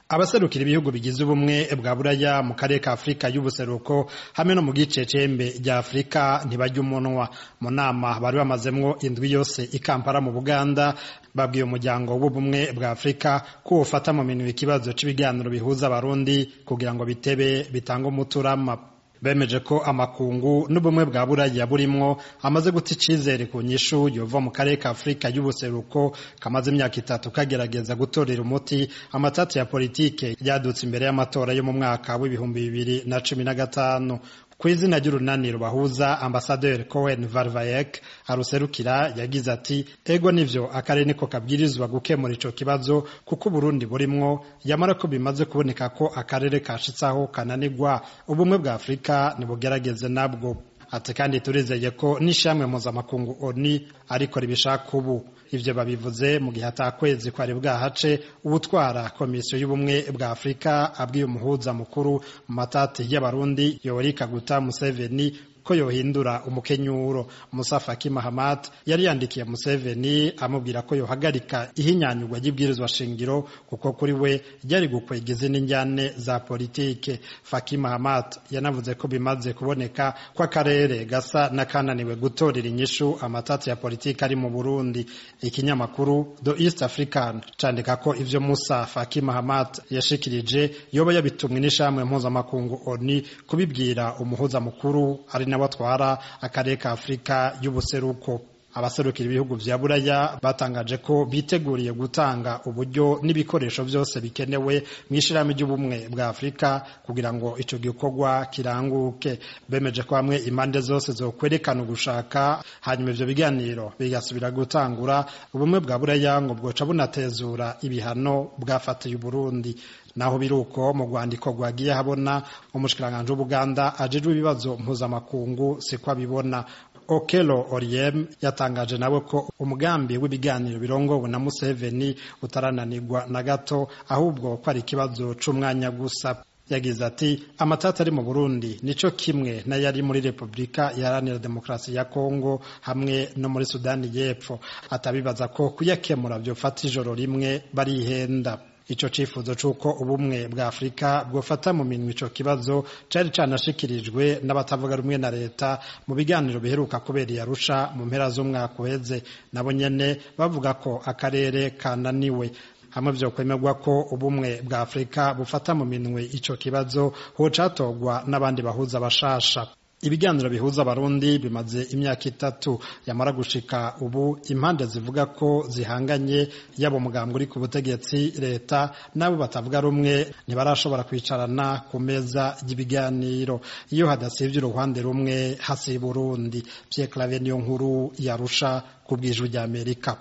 abaserukira ibihugu bigize ubumwe bwa buraya mu karere ka afurika y'ubuseruko hamwe no mu gice cembe rya afurika ntibajya umunwa mu nama bari bamazemwo indwi yose i kampala mu buganda babwiye umuryango w'ubumwe bwa afurika ko wofata mu minwe ikibazo c'ibiganiro bihuza abarundi kugira ngo bitebe bitange umuturama bemeje ko amakungu n'ubumwe bwa buraya burimwo amaze guta icizere ku nyishu yova mu karere ka afurika y'ubuseruko kamaze imyaka itatu kagerageza gutorera umuti amatati ya politike yadutse imbere y'amatora yo mu mwaka w'ibihumbi bibiri na cumi na gatanu ku izina ry'urunani rubahuza ambasaderi cohen varvayek aruserukira yagize ati ego nivyo akarere niko kabwirizwa gukemura ico kibazo kuko uburundi burimwo yamara ko bimaze kuboneka ko akarere kashitsaho kananirwa ubumwe bwa afurika nibugerageze nabwo ati kandi turizeye ko n'ishamwe mpuzamakungu oni ariko ribishaka ubu ivyo babivuze mu gihe atakwezi kwari bwahace ubutwara komisiyo y'ubumwe bwa afurika abwiye umuhuza mukuru mu matati y'abarundi yoweri kaguta museveni ko yohindura umukenyuro Musa Faki Mahamat yari yandikiye Museveni amubwira ko yohagarika ihinyanyurwa ry'ibwirizwa shingiro kuko kuri we ryari gukwega izindi njyane za politike Faki Mahamat yanavuze ko bimaze kuboneka ko akarere gasa n'akananiwe gutorera inyishu amatati ya politike ari mu Burundi ikinyamakuru The East African candika ko ivyo Musa Faki Mahamat yashikirije yoba yabitumwe n'ishamwe mpuzamakungu ONU kubibwira umuhuza mukuru ari nawe atwara akarere ka afurika y'ubuseruko abaserukira ibihugu vya buraya batangaje ko biteguriye gutanga uburyo n'ibikoresho vyose bikenewe mw'ishirahamwe ry'ubumwe bwa afurika kugira ngo ico gikorwa kiranguke bemeje ko hamwe impande zose zokwerekana ugushaka hanyuma ivyo biganiro bigasubira gutangura ubumwe bwa buraya ngo bwoca bunatezura ibihano bwafatiye uburundi naho biruko mu rwandiko rwagiye habona umushikiranganji w'ubuganda ajejwe ibibazo mpuzamakungu siko abibona okelo oriem yatangaje nawe ko umugambi w'ibiganiro birongowe na museveni utarananirwa na gato ahubwo ko ari ikibazo c'umwanya gusa yagize ati amatati ari mu burundi nico kimwe n'ayari muri repubulika iharanira demokarasi ya kongo hamwe no muri sudani y'epfo atabibaza ko kuyakemura vyofata ijoro rimwe barihenda ico cifuzo c'uko ubumwe bwa afurika bwofata mu minwe ico kibazo cari canashikirijwe n'abatavuga rumwe na leta mu biganiro biheruka kubera iyarusha mu mpera z'umwaka uheze nabo nyene bavuga ko akarere kananiwe hamwe vyokwemerwa ko ubumwe bwa afurika bufata mu minwe ico kibazo hocatogwa n'abandi bahuza bashasha ibiganiro bihuza abarundi bimaze imyaka itatu yamara gushika ubu impande zivuga ko zihanganye yaba umugambwe uri ku butegetsi leta n'abo batavuga rumwe ntibarashobora kwicarana ku meza y'ibiganiro iyo hadasivye uruhande rumwe hasiba urundi Pierre Claver niyo nkuru yarusha ku bw'ijwi ry'Amerika